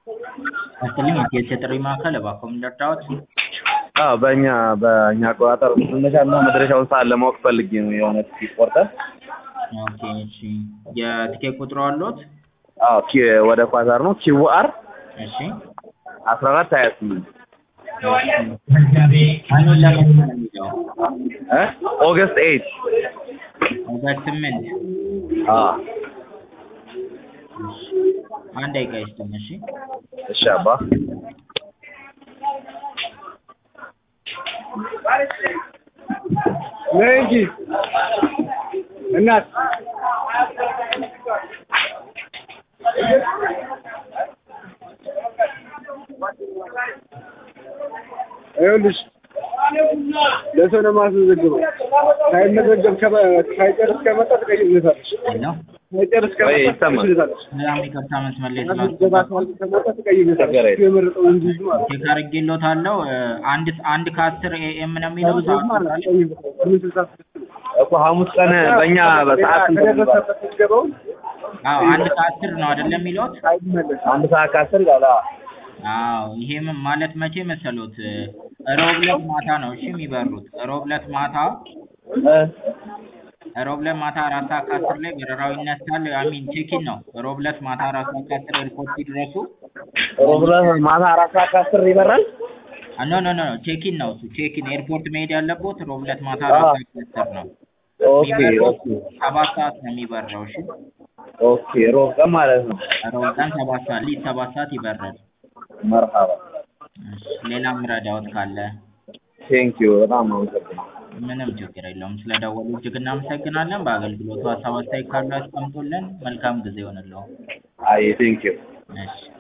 ይስጥልኝ የኢትዮ ጥሪ ማዕከል እባክዎ ምን ልርዳዎት? አዎ በእኛ በእኛ አቆጣጠር መነሻና መድረሻውን ሰዓት ለማወቅ ፈልጌ ነው የሆነ ትኬት ቆርጠን ኦኬ እሺ የትኬት ቁጥሩ አለዎት? አዎ ኪ ወደ ኳታር ነው ኪውአር እሺ አስራ አራት ሀያ ስምንት ቀኑን ለመቼ ነው የሚለው? እ ኦገስት ኤይት ኦገስት ስምንት አዎ እሺ አንድ ደቂቃ ይስጡኝ እሺ እሺ አባ ነይ እንጂ እናት ይኸውልሽ ለሰው ነው የማስመዘግበው። ሳይመዘገብ ከመ- ሳይጨርስ ከመጣ ትቀይርለታለሽ። ሄሎ ሳይጨርስ ወይ ከመጣ ይሰማል። ትቀይርለታለሽ። በጣም ይቅርታ መስመር ላይ ማስመዝገባ ስላስገባሁ ከመጣ ትቀይርለታለሽ። እሱ የመረጠው እንዲይዝ ማለት ነው። ቼክ አድርጌልዎታለሁ እ አንድ አንድ ከአስር ኤኤም ነው የሚለው ከብዙ ሰዓቱ ማለት ነው ዛሬ? ትቀይርለታለሽ። ስምንት ስልሳ ስድስት ነው። እኮ ሐሙስ ቀን በእኛ በሰዓት ስንት ነው የሚባለው? ከደረሰበት ምዝገባውን አዎ አንድ ከአስር ነው አይደለም የሚለዎት? አይመለስም። አንድ ሰዓት ከአስር ይላል። አዎ አዎ ይሄም ማለት መቼ መሰሎት ሮብ ዕለት ማታ ነው እሺ የሚበሩት ሮብ ዕለት ማታ እ ሮብ ዕለት ማታ አራት ሰዓት ከአስር ላይ በረራው ይነሳል አሚን ቼኪን ነው ሮብ ዕለት ማታ አራት ሰዓት ከአስር ኤርፖርት ሲደርሱ ሮብ ዕለት ማታ አራት ሰዓት ከአስር ይበራል። ኖ ኖ ኖ ቼኪን ነው እሱ ቼኪን ኤርፖርት መሄድ ያለቦት ሮብ ዕለት ማታ አራት ሰዓት ከአስር ነው ኦኬ የሚበረው ኦኬ ሰባት ሰዓት ነው የሚበረው እሺ ኦኬ ሮብ ቀን ማለት ነው። ሮብ ቀን ሰባት ሰዓት ሊት ሰባት ሰዓት ይበራል መርሃባ እሺ ሌላ ምረዳዎት ካለ ቴንኪዩ በጣም አመሰግናለሁ። ምንም ችግር የለውም ስለደወሉ እጅግ እናመሰግናለን በአገልግሎቱ ሀሳብ አስተያየት ካሉ ያስቀምጡልን መልካም ጊዜ ይሆንልዎ አይ ቴንኪዩ እሺ